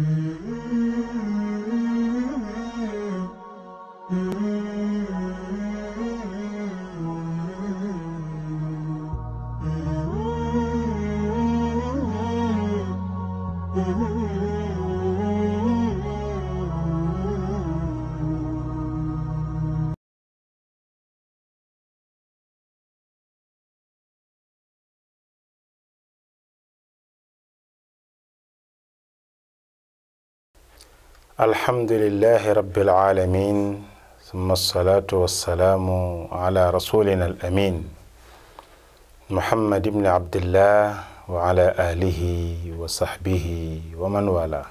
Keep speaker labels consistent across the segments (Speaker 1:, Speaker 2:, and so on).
Speaker 1: alhamdulilahi rabbil alamin summa alsalatu wassalaamu ala rasulina al amin muhammad ibni abdillah wa ala alihi wa sahbihi wa man wala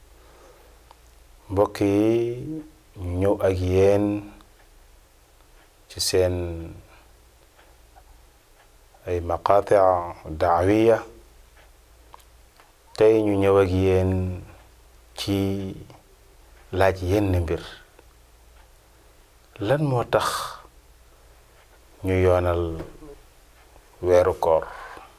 Speaker 1: mbokk yi ñu ñëw ak yéen ci seen ay maqaati daawiya tey ñu ñëw ak yéen ci laaj yenn mbir lan moo tax ñu yoonal weeru koor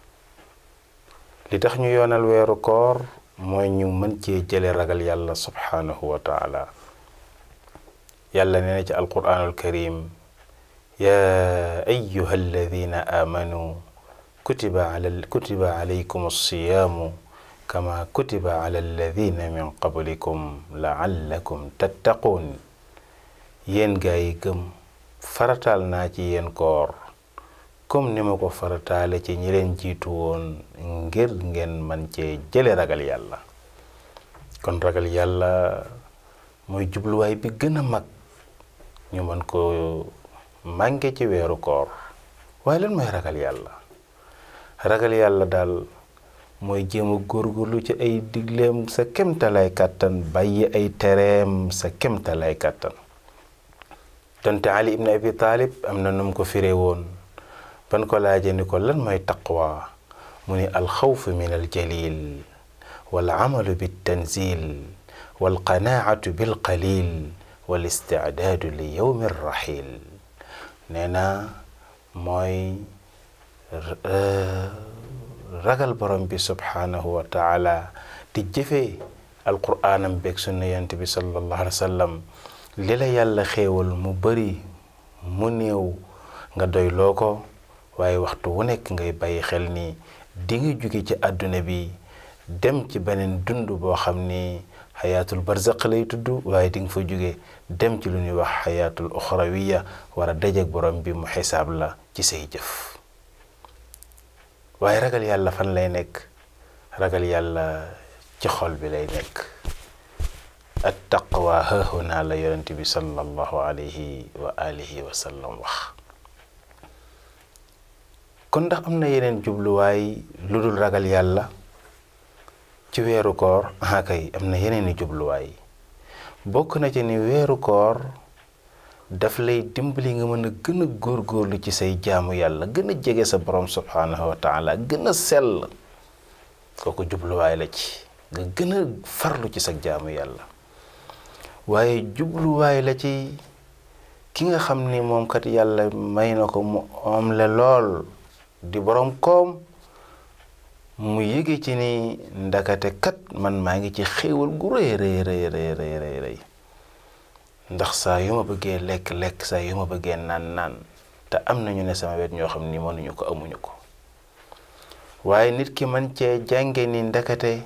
Speaker 1: li tax ñu yoonal weeru koor mooy ñu mën cee jële ragal yàlla subhaanahu wa taala yàlla nee na ci alquraanul karim yaa ayuha alladina aamanu kutiba ala kutiba alaykum alsiyaamu kama kutiba ala alladina min qablikum laallakum tattaquun yéen gaa yi gëm farataal naa ci yéen koor comme ni ma ko farataale ci ñi leen jiitu woon ngir ngeen man cee jële ragal yàlla kon ragal yàlla mooy jubluwaay bi gën a mag ñu mën ko mànge ci weeru koor waaye lan mooy ragal yàlla ragal yàlla daal mooy jéem a góorgóorlu ci ay digleem sa kemtalaay kàttan bàyyi ay tereem sa kemtalaay kàttan donte ali ibn abi taalib am na nu mu ko firee woon ban ko laaje ni ko lan mooy taqwa mu ni alxawfu min aljalil wal amalu biltanzil wal qanaatu bilqalil wal istidaadu li yowmi rraxil nee na mooy ragal borom bi subhaanahu wa taala di jëfee alquraanam beeg sunna yant bi sallallahu alayhi wa sallam li la yàlla xéewal mu bari mu néew nga doy loo ko waaye waxtu wu nekk ngay bàyyi xel ni di nga jóge ci àdduna bi dem ci beneen dund boo xam ni xayaatul barzaq lay tudd waaye di nga fa jóge dem ci lu ñuy wax xayaatul uxrawiya war a dajeek borom bi mu xisaab la ci say jëf waaye ragal yàlla fan lay nekk ragal yàlla ci xol bi lay nekk at taqwa haahuna la yonent bi sallallahu alayhi wa alihi wa sallam wax kon ndax am na yeneen jubluwaay lu dul ragal yàlla ci weeru koor ah kay am na yeneeni jubluwaay bokk na ci ni weeru koor daf lay dimbali nga mën a gën a góorgóorlu ci say jaamu yàlla gën a jege sa borom subhaanahu wa taala gën a sell kooku jubluwaay la ci nga gën a farlu ci sa jaamu yàlla waaye jubluwaay la ci ki nga xam ni moom kat yàlla may na ko mu am la lool di borom koom mu yëge ci ni ndakate kat man maa ngi ci xéewal gu rëy rëy rëy rëy rëy rëy ndax saa yu ma bëggee lekk lekk saa yu ma bëggee naan naan te am nañu ne sama wet ñoo xam ni mënuñu ko amuñu ko waaye nit ki man cee jànge ni ndakate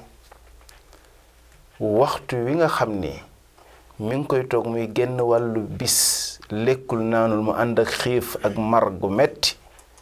Speaker 1: waxtu wi nga xam ni mi ngi koy toog muy génn wàllu bis lekkul naanul mu ànd ak xiif ak mar gu metti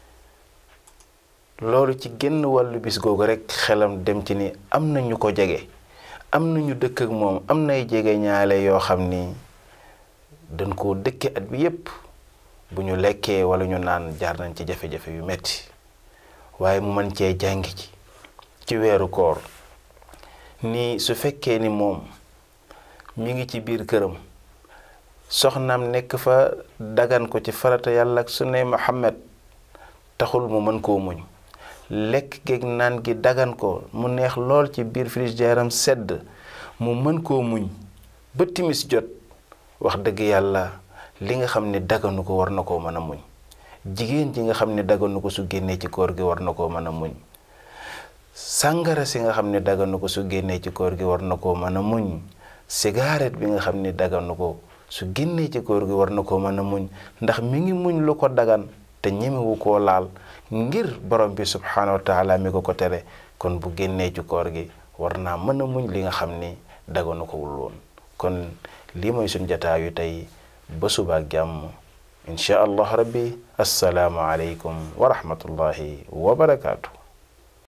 Speaker 1: loolu ci génn wàllu bis googu rekk xelam dem ci ni am na ñu ko jege am na ñu dëkk ak moom am nay jege ñaale yoo xam ni dañ koo dëkke at bi yépp bu ñu lekkee walla ñu naan jaar nañ ci jafe-jafe yu metti waaye mu mën cee jàngi ci ci weeru koor ni su fekkee ni moom mi ngi ci biir këram soxnaam nekk fa dagan ko ci farata yàlla ak sunnay Muhammad taxul mu mën koo muñ lekk geeg naan gi dagan ko mu neex lool ci biir frigidaire am sedd mu mën koo muñ ba timis jot wax dëgg yàlla li nga xam ne daganu ko war na koo mën a muñ jigéen ji nga xam ne daganu ko su génnee ci koor gi war na koo mën a muñ sàngara si nga xam ne daganu ko su génnee ci koor gi war na koo mën a muñ cigarette bi nga xam ne daganu ko su génnee ci koor gi war na koo mën a muñ ndax mi ngi muñ lu ko dagan te ñemewu koo laal ngir borom bi subhaanahu wa taala mi ko ko tere kon bu génnee ci koor gi war naa mën a muñ li nga xam ni daganu ko wul woon kon lii mooy suñ jataayu tey ba suba ak jàmm inchaa allah rabbi assalaamu aleykum wa rahmatullahi wa barakaatu